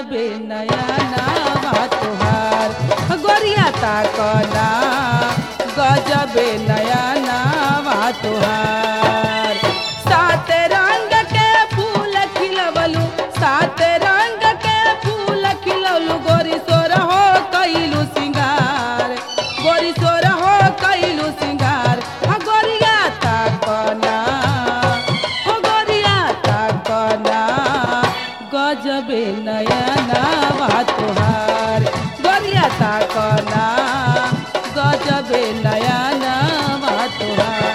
गजबे नया नावा तुहार गोरिया ताकना गजबे नया नावा तुहार सात रंग के फूल खिलवलू सात रंग के फूल खिलवलू गोरी सोर हो कैलू सिंगार गोरी सोर हो कैलू सिंगार हाँ गोरिया ताकना हो गोरिया ताकना गजबे नया नावा तुहार गोरिया ताकना गजबे नया नावा तुहार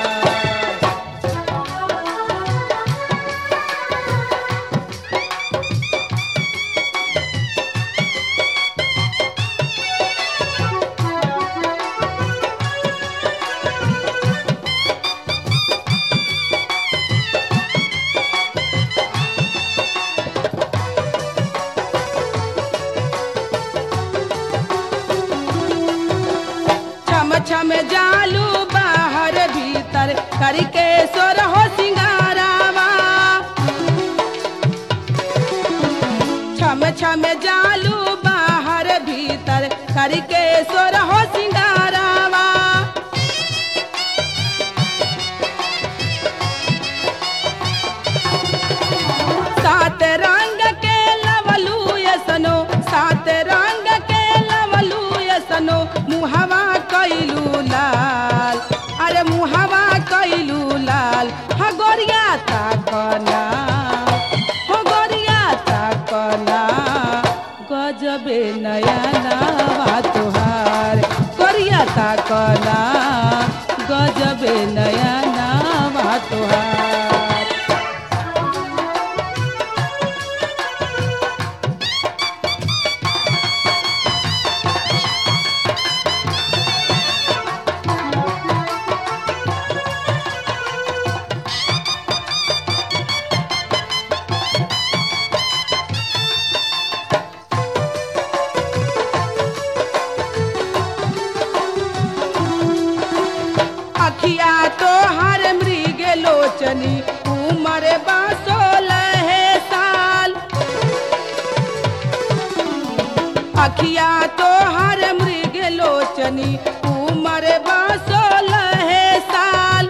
छम छम जालू बाहर भीतर करके सोर हो सिंगारावा छम छम जालू बाहर भीतर करके सोर हो सिंगारावा सात रंग के लवलू यसनो सात रंग के लवलू यसनो मुहवा कैलू लाल अरे मुहवा कैलू लाल हा गोरिया ताकना हो गोरिया ताकना गजबे नया नावा तुहार गोरिया ताकना गजबे नया नावा तुहार अखिया तो हर मृग लोचनी उमर बासोलह साल अखिया तो हर मृग लोचनी उमर बासोलह साल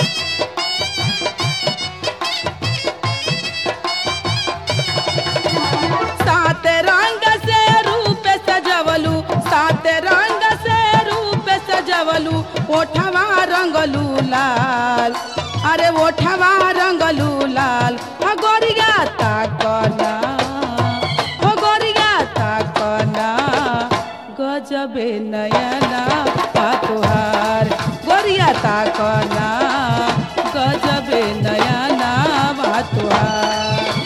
सात रंग से रूप सजवलू सात रंग से रूप सजवलू ओठवा रंगलू लाल अरे ओठवा रंगलू लाल हो गोरिया ताकना हो गोरिया ताकना गजबे नयना तुहार गोरिया ताकना गजबे नयना तुहार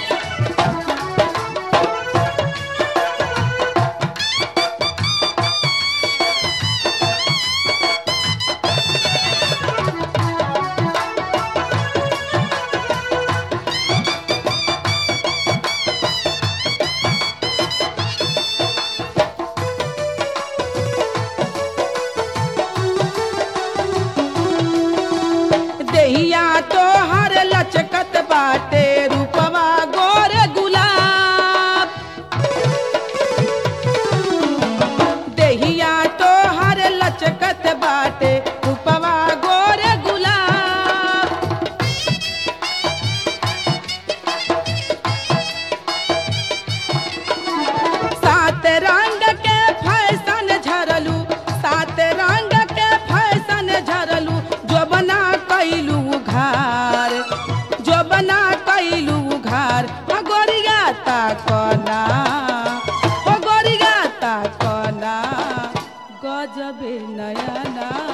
देहिया तो हर लचकत बाटे रूपवा गोर गुलाब देहिया तो हर लचकत बाटे रूपवा गोर गुलाब सात रंग के फैशन झरलू सात रंग के फैशन झरलू जो बना कैलू घार जो बना कैलू घार हो गोरिया ताकना हो गोरिया ताकना गजबे नयना